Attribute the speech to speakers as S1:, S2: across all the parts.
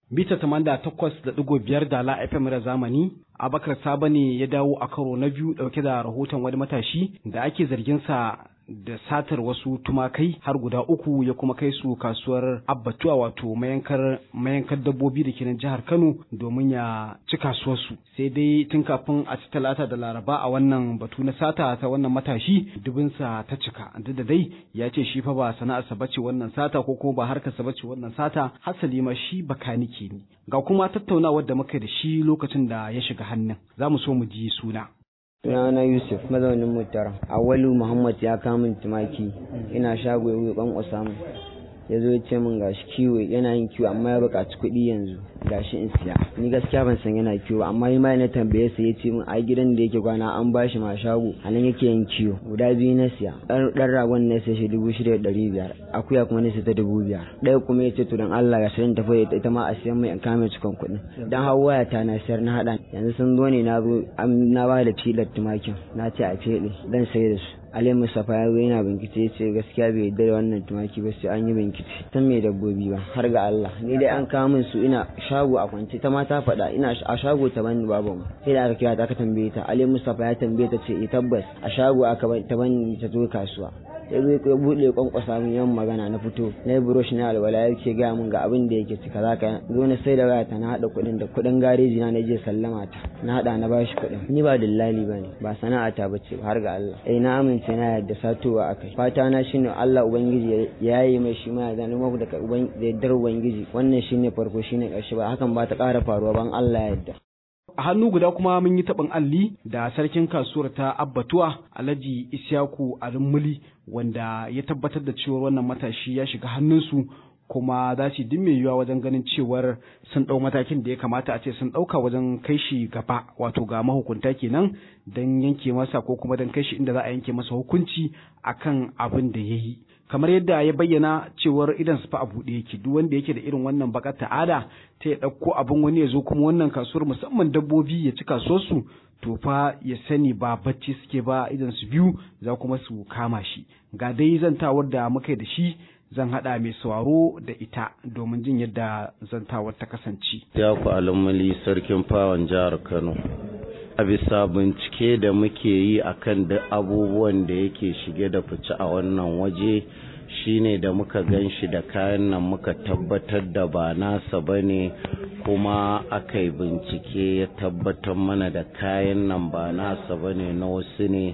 S1: Bita tamanda takwas da ɗigo biyar da la FM da zamani, Abakar Saba ne ya dawo a karo na biyu ɗauke da rahoton wani matashi da ake zargin sa da satar wasu tumakai har guda uku ya kuma kai su kasuwar abbatuwa wato mayankar mayankar dabbobi da ke nan jihar Kano domin ya ci kasuwarsu sai dai tun kafin a ci talata da laraba a wannan batu na sata ta wannan matashi dubinsa ta cika duk da dai ya ce shi fa ba sana'arsa bace wannan sata ko kuma ba harkarsa bace wannan sata hasali ma shi bakanike ne ga kuma tattaunawar da muka da shi lokacin da ya shiga hannun za mu so mu ji suna
S2: sunana yusuf mazaunin mutar awalu muhammad ya kamun tumaki ina shago ya ban usamu ya zo ya ce min gashi kiwo yana yin kiwo amma ya buƙaci kuɗi yanzu gashi in siya ni gaskiya ban san yana kiwo amma ni ma na tambaye sa ya ce min ai gidan da yake kwana an bashi ma shago a nan yake yin kiwo guda biyu na siya ɗan ragon na siya shi dubu shida da ɗari biyar akuya kuma na siya ta dubu biyar ɗaya kuma ya ce to don Allah ga shirin tafi da ita ma a siyan mai in kame cikin kuɗin dan hau waya ta na siyar na haɗa yanzu sun zo ne na zo na ba da filar tumakin na ce a feɗe dan sai da su Ali Mustapha ya zo yana bincike ya ce gaskiya bai yarda da wannan tumaki ba sai an yi bincike ta mai dabbobi ba har ga Allah ni dai an kawo min su ina shago a kwance ta ma ta faɗa ina a shago ta bani babu ma sai da aka kira ta aka tambaye ta Ali Mustapha ya tambaye ta ce eh tabbas a shago aka ta bani ta zo kasuwa ya zo ya buɗe kwankwasa min yawan magana na fito na yi burosh na alwala ya ce gaya min ga abin da yake cika za ka zo na sai da waya ta na haɗa kuɗin da kuɗin gareji na je sallama ta na haɗa na bashi kuɗin ni ba dillali ba ne ba sana'a ta bace har ga Allah eh na amince na yadda satowa akai fata na shine Allah ubangiji ya yi mai shi ma ya zama muku da yardar ubangiji wannan shine farko shine ƙarshe ba hakan ba ta ƙara faruwa ban Allah ya yarda
S1: a hannu guda kuma mun yi taɓin alli da sarkin kasuwar ta abbatuwa alhaji isyaku alimuli wanda ya tabbatar da cewar wannan matashi ya shiga hannunsu kuma za su yi mai yiwuwa wajen ganin cewar sun ɗau matakin da ya kamata a ce sun ɗauka wajen kai shi gaba wato ga mahukunta kenan don yanke masa ko kuma don kai shi inda za a yanke masa hukunci akan abin da ya yi kamar yadda ya bayyana cewar idan su fa a buɗe yake duk wanda yake da irin wannan bakar ta'ada ta ya ɗauko abin wani ya zo kuma wannan kasuwar musamman dabbobi ya ci kasuwarsu to fa ya sani ba bacci suke ba idan su biyu za kuma su kama shi ga dai zantawar da muka da shi zan haɗa mai sauraro da ita domin jin yadda zantawar ta kasance.
S3: Ya ku alamali sarkin fawon jihar Kano. A bisa bincike da muke yi akan duk abubuwan da yake shige da fice a wannan waje shine da muka gan shi da kayan nan muka tabbatar da ba nasa ba ne kuma aka yi bincike ya tabbatar mana da kayan nan ba nasa ba ne na wasu ne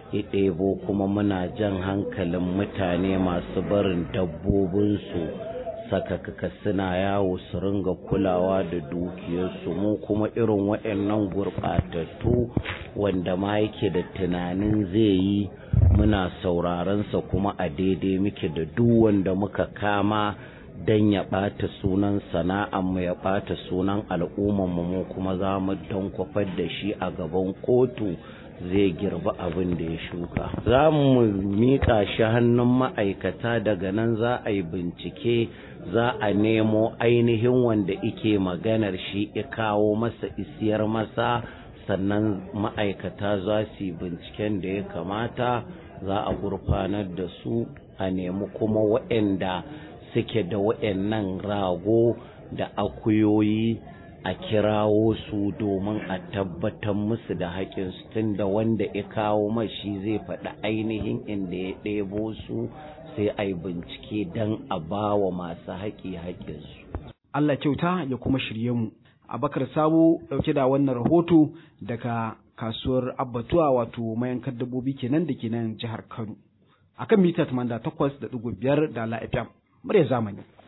S3: ɗebo kuma muna jan hankalin mutane masu barin dabbobinsu sakakaka suna yawo su ringa kulawa da dukiyarsu mu kuma irin waɗannan gurɓatattu wanda ma yake da tunanin zai yi muna saurarensa kuma a daidai muke da duk wanda muka kama don ya ɓata sunan sana'anmu ya ɓata sunan al'ummanmu mu kuma za mu don kwafar da shi a gaban kotu zai girba abin da ya shuka za mu miƙa shi hannun ma'aikata daga nan za a yi bincike za a nemo ainihin wanda ike maganar shi ya kawo masa isiyar masa sannan ma'aikata za su yi binciken da ya kamata za a gurfanar da su a nemi kuma waɗanda suke da waɗannan rago da akuyoyi a kirawo su domin a tabbatar musu da haƙinsu tun da wanda ya kawo mashi zai faɗi ainihin inda ya ɗebo su sai a yi bincike don a ba wa masu haƙi haƙinsu.
S1: Allah kyauta ya kuma shirye mu. Abakar Sabo ɗauke da wannan rahoto daga kasuwar Abbatuwa wato mayankar dabbobi kenan da ke nan jihar Kano. Akan mita 88.5 da La FM. Murya zamani.